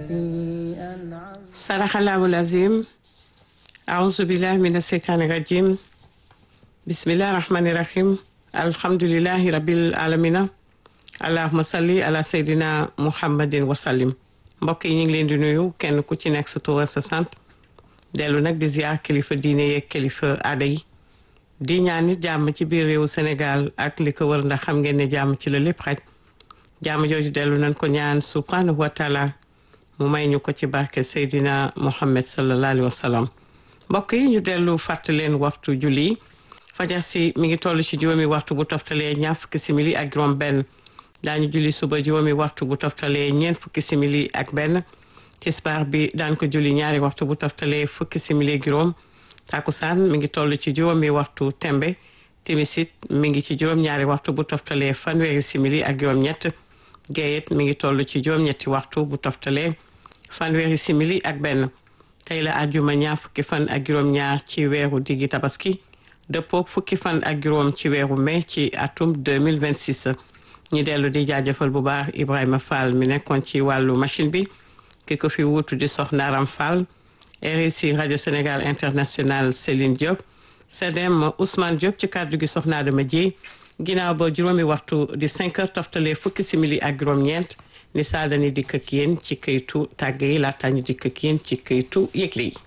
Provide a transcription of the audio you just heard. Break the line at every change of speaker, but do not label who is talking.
sadaxallahu lazim aouzu billahi min asheytaani rajim bismillahi rahmani rahim alhamdulilahi rabil alamina allahuma salli ala seydina muhammadin wasallim mbokk yi ñu ngi leen di nuyu kenn ku ci nekk sa tur sa sant dellu nag di ziar kilifa diine yeeg kilifa aada yi di ñaan nit jàmm ci biir réewu Sénégal ak li ko wër ndax xam ngeen ne jàmm ci la lépp xaj jàmm jooju dellu nañ ko ñaan subhanahu wa taala mu may ñu ko ci barke Seydina Muhammad sallallahu alayhi wa sallam mbokk yi ñu dellu fàttali leen waxtu julli fajar si mi ngi toll ci juróomi waxtu bu toftalee ñaar fukki simili ak juróom benn daañu julli suba juróomi waxtu bu toftalee ñeent fukki simili ak benn tisbaar bi daan ko julli ñaari waxtu bu toftalee fukki simili ak juróom takusaan mi ngi toll ci juróomi waxtu tembe timisit mi ngi ci juróom-ñaari waxtu bu toftalee fanweeri simili ak juróom-ñett géeyet mi ngi toll ci juróom-ñetti waxtu bu toftalee fanweeri simili ak benn tey la àjjuma ñaar fukki fan ak juróom-ñaar ci weeru diggi tabaski dëppook fukki fan ak juróom ci weeru mai ci atum 2026 ñu dellu di jaajëfal bu baax Ibrahima Fall mi nekkoon ci wàllu machine bi ki ko fi wuutu di Soxna Aram Fall RSI rajo Sénégal international Céline Diop CDM Ousmane Diop ci kàddu gi Soxna Adama Dieye ginnaaw ba juróomi waxtu di 5 heures toftalee fukki simili ak juróom-ñeent ni saa dañuy dikk ak yéen ci këytu tàgg yi laata ñu dikk ak yéen ci këytu yëgle yi